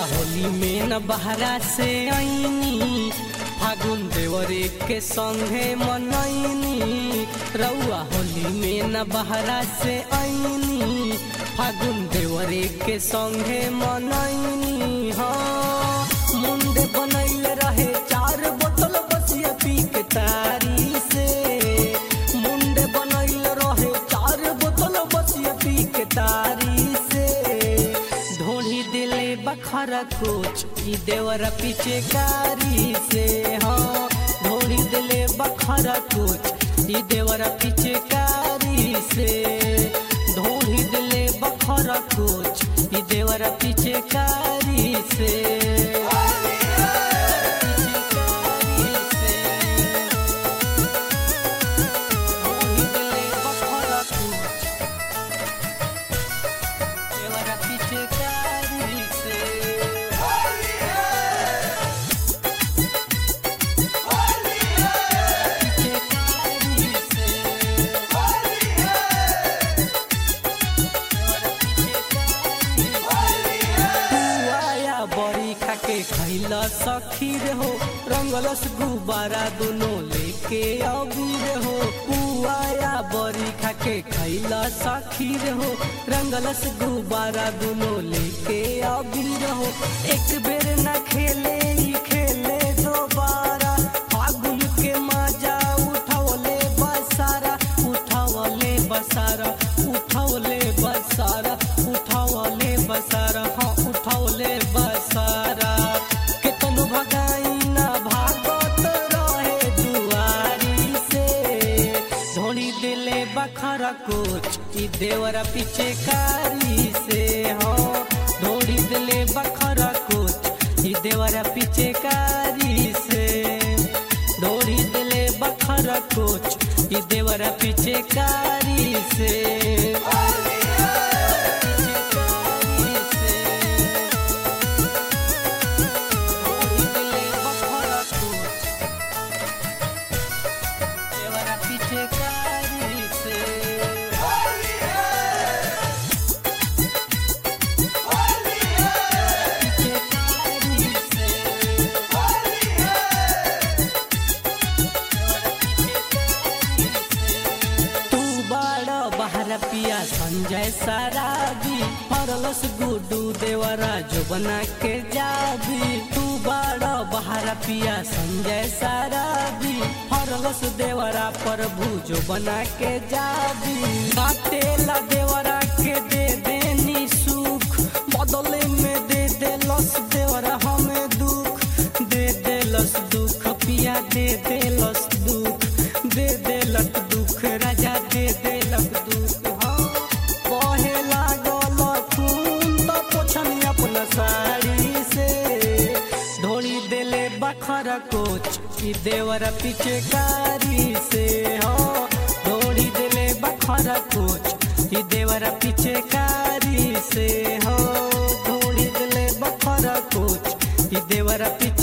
होली में न बहरा से आईनी फागुन देवरे के संगे मनैनी रउआ होली में न बहरा से आईनी फागुन देवरे के संगे मनैनी हाँ मुंडे बनैल रहे चार बोतल बसिया पी के तारी से मुंडे बनैल रहे चार बोतल बसिया पी के तारी से ढोली दिले बखरा कोच ई देवरा पीछे कारी से हाँ ढोली दिले बखरा कोच ई देवरा पीछे कारी से ढोली दिले बखरा कोच ई देवरा पीछे कारी से ढोली दिले बखरा कोच देवरा पीछे कारी से पीछे कारी से आया बड़ी खाके खैला सखी रे हो रंगलस गुब्बारा दोनों लेके अबीर हो पुआया बड़ी खाके खैला सखी रे हो रंगलस गुब्बारा दोनों लेके अबीर हो एक बेर ना खेले ही खेले दोबारा फागुन के मजा उठौले बसारा उठौले बसारा उठौले बसारा उठौले बसारा हाँ उठौले बसारा केतनो भगाई ना भागत रहे दुआरी से धोनी दिले बखरा कोच ई देवरा पीछे कारी से हाँ धोनी दिले बखरा कोच ई देवरा पीछे कारी से धोनी दिले बखरा कोच ई देवरा पीछे कारी से पीछे कारी से पीछे कारी से तू बड़ा बहरा पिया संजय सराबी फरलस गुडू देवरा जो बना के जाबी तू बड़ा बहरा पिया संजय सराबी फरलस देवरा प्रभु जो बना के जाबी काटेला देवरा के दे देनी सुख बदले में दे देलस देवरा हमें दुख दे देलस दुख पिया दे देलस दुख दे देलक दुख राजा दे देलक दुख हाँ बहे लागल खून तो पोछनी अपना साड़ी से ढोली देले बखरा कोच ई देवरा पीछे कारी से हाँ ढोली देले बखरा कोच ई देवरा पीछे कारी से हाँ ढोली देले बखरा कोच ई देवरा पीछे